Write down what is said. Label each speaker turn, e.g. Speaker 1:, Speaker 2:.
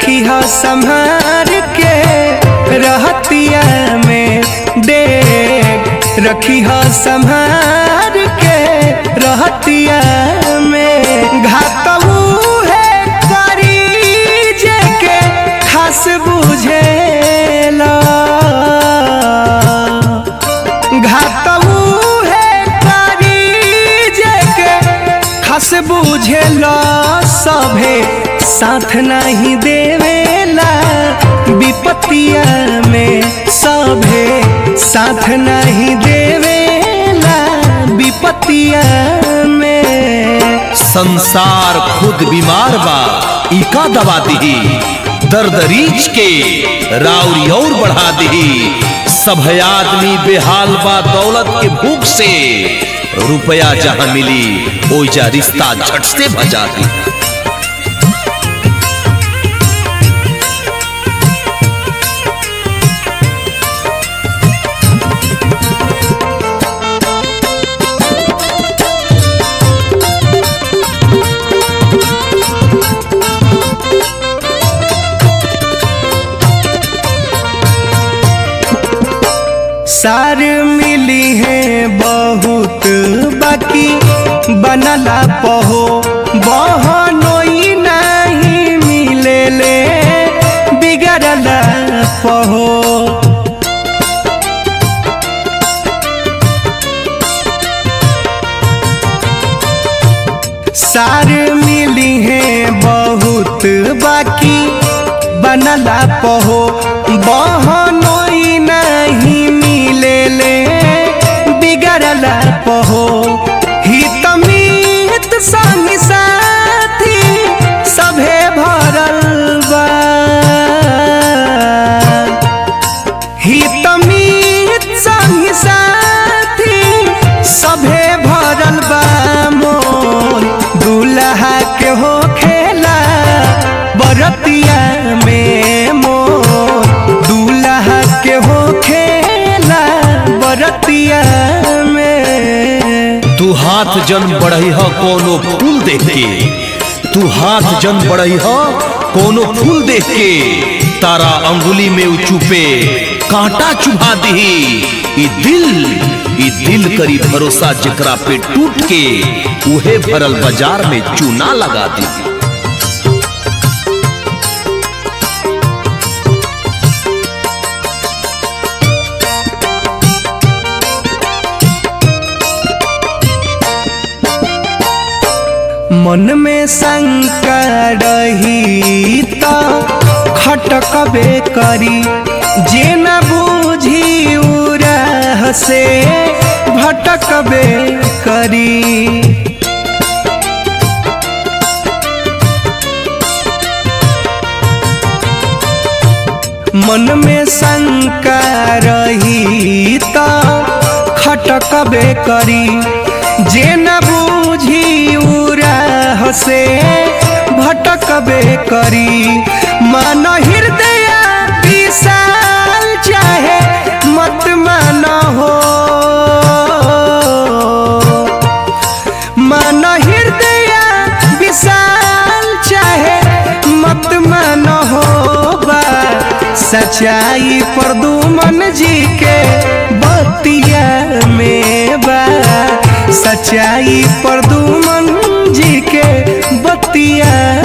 Speaker 1: रखी हो संभार के रहतिया में डेग रखी हो संभार के रहतिया में घातऊ है करी जे के खास बुझेला घातऊ है करी जे के खास बुझेला सभे साथ नहीं देवेला विपतिया में सभे साथ नहीं देवेला विपतिया में
Speaker 2: संसार खुद बीमार बा इका दवा दिही दर्द रीछ के राउरी और बढ़ा दिही सब आदमी बेहाल बा दौलत के भूख से रुपया जहां मिली ओइजा रिश्ता झट से भजा दी
Speaker 1: सार मिली है बहुत बाकी बनला पहो बहनोई नहीं मिले ले बिगड़ला पहो सार मिली है बहुत बाकी बनला पहो बहनोई नहीं मिले ले बिगड़ला पहो हित मीत संग साथी सभे भरल बा हित मीत संग साथी सभे भरल बा मोर दुल्हा के हो खेला बरतिया में मोर दूल्हा के हो खेला बरतिया में
Speaker 2: तू हाथ जन बढ़ई ह कोनो फूल देख के तू हाथ जन बढ़ई ह कोनो फूल देख के तारा अंगुली में उ चुपे कांटा चुभा दही ई दिल ई दिल करी भरोसा जेकरा पे टूट के उहे भरल बाजार में चूना लगा दी
Speaker 1: मन में शंका रही तो खटकबे करी जे न बूझी उरह से भटकबे करी मन में शंका रही तो खटकबे करी जे न बूझी उरह से भटकबे करी मन हृदय विशाल चाहे मत मन हो मन हृदय विशाल चाहे मत मन हो बा सच्चाई पर दुमन जी के बतिया में बा सच्चाई पर दुमन जी के बतिया